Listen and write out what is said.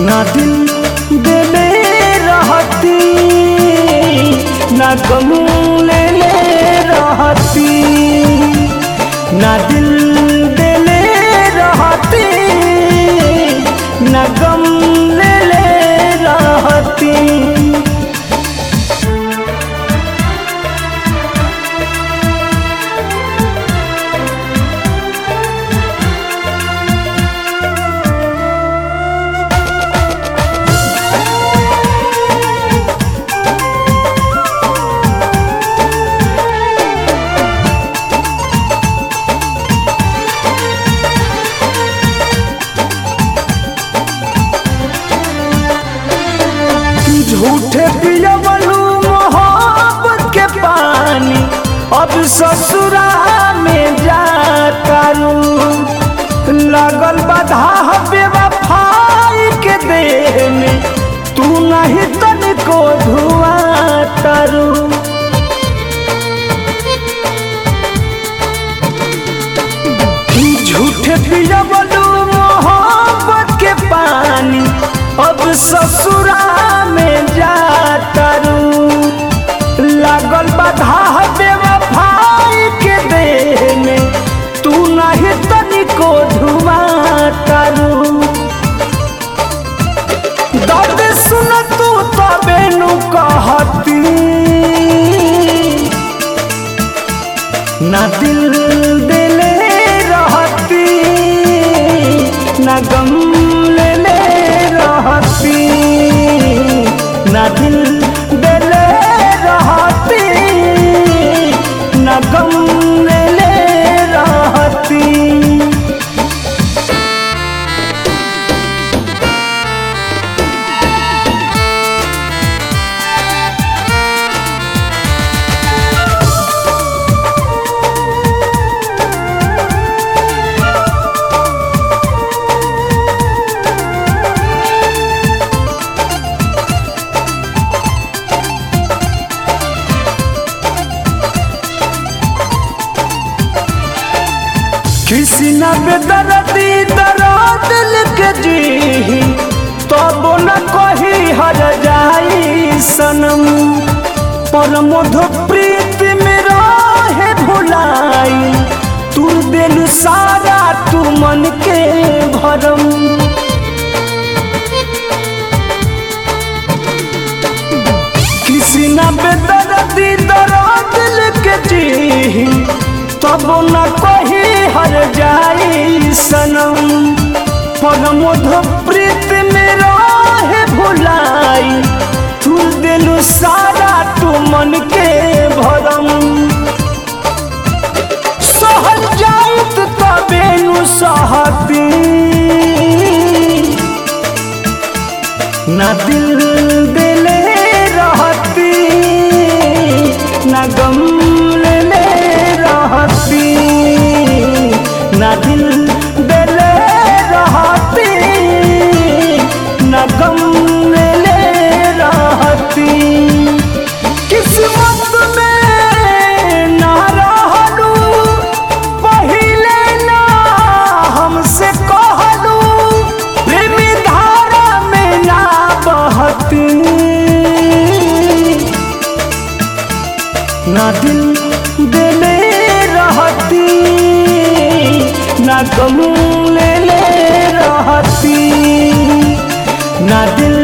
ना दिल देले रहती ना गम ले ले रहती ना दिल देले रहती ना गम ले ले रहती झूठे पियवलू मोहब्बत के पानी अब ससुरा में जातारू लगल बाधा बेवफाई के देह में तू नहीं तनिको धुआ तारू झूठे पियवलू मोहब्बत के पानी अब ससुरा में जातारू लागल बाधा बेवफाई के देह में तू नहीं तनिको धुआ तारू दर्द सुन तू तबे नु कहती ना दिल दिले रहती ना गम ले ले रहती ना दिल दिले रहती ना गम ले ले रहती किसी न बेदर्दी दर्द लिख जी तब न कही हर जाई सनम पर मधु प्रीत में रहे भुलाई तू दिल सारा तू मन के भरम किसी न बेदर्दी दर्द लिख जी तब न कही हर जाई सनम पर मधु प्रीत में रहे भुलाई तू दिल सारा तू मन के भरम सहल जाइत तबे नु सहती ना दिल दिले रहती ना गम ले ले रहती ना दिल दिले रहती ना गम ले ले रहती किस्मत में ना रहलू पहिले ना हमसे कहलू प्रेमी धारा में ना बहती ना दिल दिले रहती ना गम ले ले रहती ना दिल